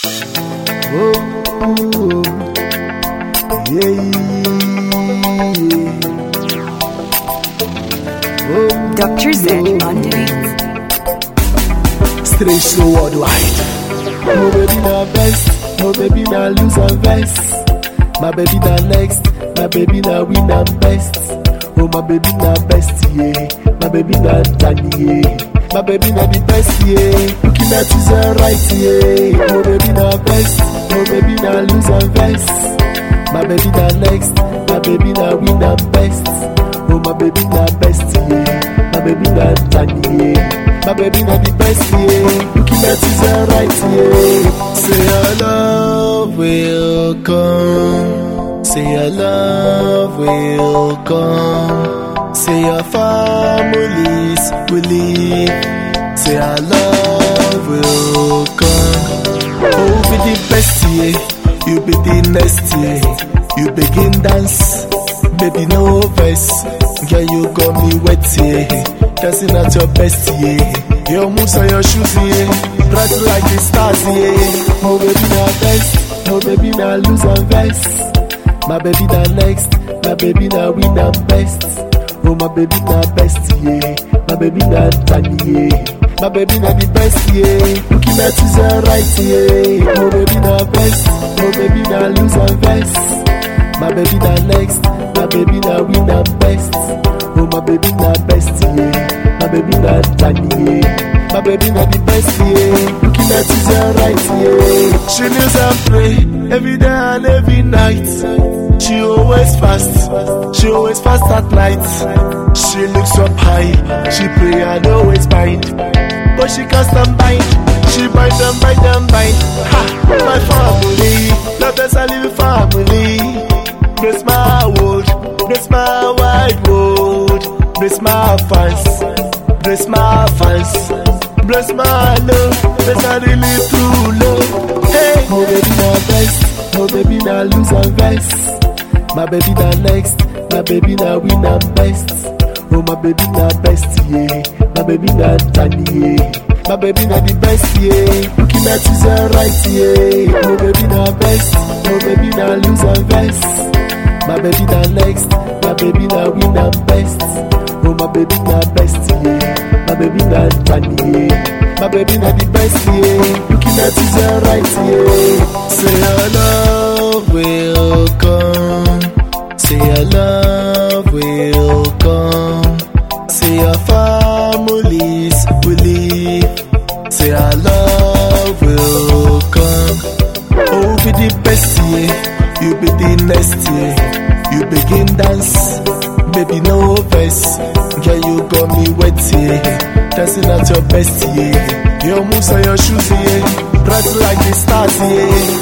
Oh, yeah. Oh, Dr. Zen on the beat. Strange slow worldwide. Oh baby na best, oh baby na lose and best. My baby na next, my baby na win and best. Oh my baby na best yeah, my baby na Danny yeah. My baby na the best yeah, looking at is right yeah. Oh baby na best, oh baby na lose and best. My baby na next, my baby na win and best. Oh my baby na best yeah, my baby na Danny yeah. My baby not the best, yeah. Looking at is right, yeah. Say your love will come. Say your love will come. Say your families will leave. Say our love will come. Oh, be the best, yeah. You be the next, yeah. You begin dance, baby, no verse. Girl, you got me wet, yeah. Dancing at your best, yeah. Your moves and your shoes, yeah. Bright like the stars, yeah. Oh, baby, now best. Oh, baby, now lose and best. My baby, now next. My baby, now win and best. Oh, my baby, now best, yeah. My baby, now Danny, yeah. My baby, now the best, yeah. Looking at is right, yeah. Oh, baby, now best. Oh, baby, now lose and best. My baby, now next. My baby, now win and best. Oh, my baby, now best, yeah. My baby, now Danny, yeah. My baby, now the best, yeah. Looking at is right, yeah. She kneels and pray every day and every night. She always fast, she always fast at night. She looks up high, she pray and always bind. But she can't stand bind, she bind and bind and bind. Ha, my family, love us a living family. Bless my world, bless my wide world, bless my fans, bless my fans. Bless my love, bless I really true love. Hey, oh baby, now best, oh baby, now lose and best. My baby now next, my baby now win and best. Oh my baby now best, yeah. My baby now Danny, yeah. My baby now the best, yeah. Looking at is right, yeah. Oh baby now best, oh baby now lose and best. My baby now next, my baby now win and best. Oh my baby now best, yeah. My baby now Danny, yeah. My baby now the best, yeah. Looking at is right, yeah. Say your love will come. Say your love will come. Say your families will leave. Say our love will come. Oh, be the best, yeah. You be the next, yeah. You begin dance, baby, no verse. Girl, you got me wet, yeah. Dancing at your best, yeah. Your moves and your shoes, yeah. Bright like the stars, yeah.